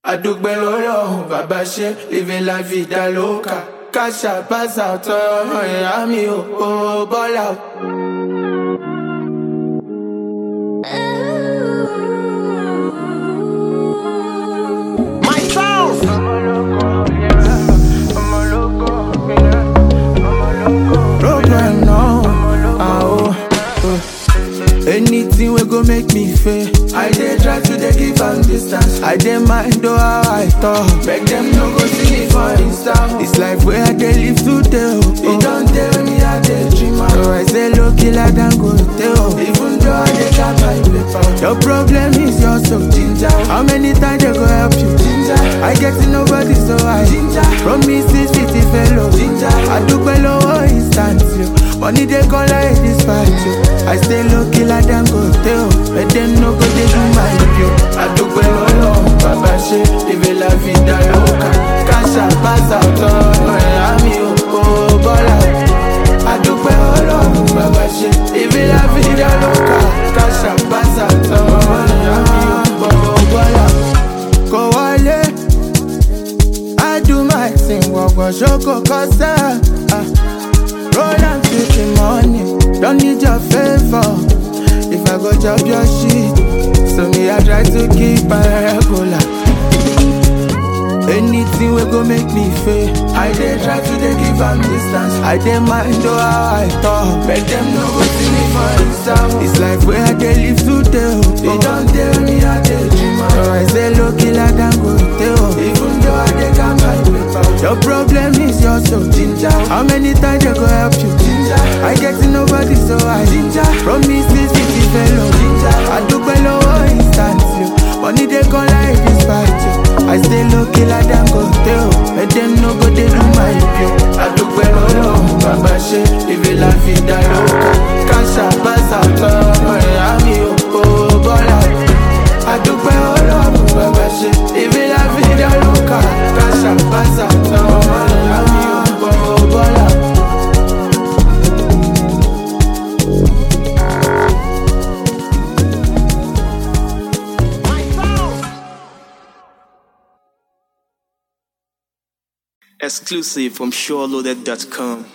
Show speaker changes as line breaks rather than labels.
àdúgbẹ́ lórí ọ̀hún bàbá ṣe living la vida loca káṣà pàṣà tọrọ ìyá mi ò ò bọ́lá o.
Myself.
Problem now. Ah, oh, oh. Anything we go make me fail. I dey try to dey give am distance. I dey mind though how I talk. Make them no go see me for Insta. This life where I dey live today. Oh, oh. don't tell me I dey dream am. So I say low killer than go tell. Even though I dey got my paper. Your problem is your so ginger. How many times they go help you? Ginger. I get to nobody so I ginger. Promises fifty fellow ginger. I do below instant you. Money they call like this fight you. I stay low killer than go tell. But them no go they do my view. I do below Baba she live la vida loca. Casa pasa todo Miami oh bola. I do below Baba she live la vida loca. Casa pasa todo Miami oh bola. Go wale. I do my thing, walk on shoko kosa. Ah. Roll and take the money, don't need your favor. If I go chop your shit, so me I try to keep my regular. Anything we go make me fail. I dey try to dey give am distance. I dey mind though how I talk. Make them no go see me for Insta. It's life where I dey live today. Oh. They don't tell me I dey dream am. So I say low killer than go tell. Even though I dey got my paper. Your problem is your so ginger. How many times they go help you? Ginger. I get to nobody so I ginger. Promises fifty fellow ginger. I do below instant you. Money they come like this fight you. I stay low killer than go tell. But them no go they do my view. I do below Baba she live la vida loca. Casa pasa todo Miami oh bola. I do below Baba she live la vida loca. Casa pasa todo Miami oh bola.
Myself.
Exclusive from SureLoaded.com.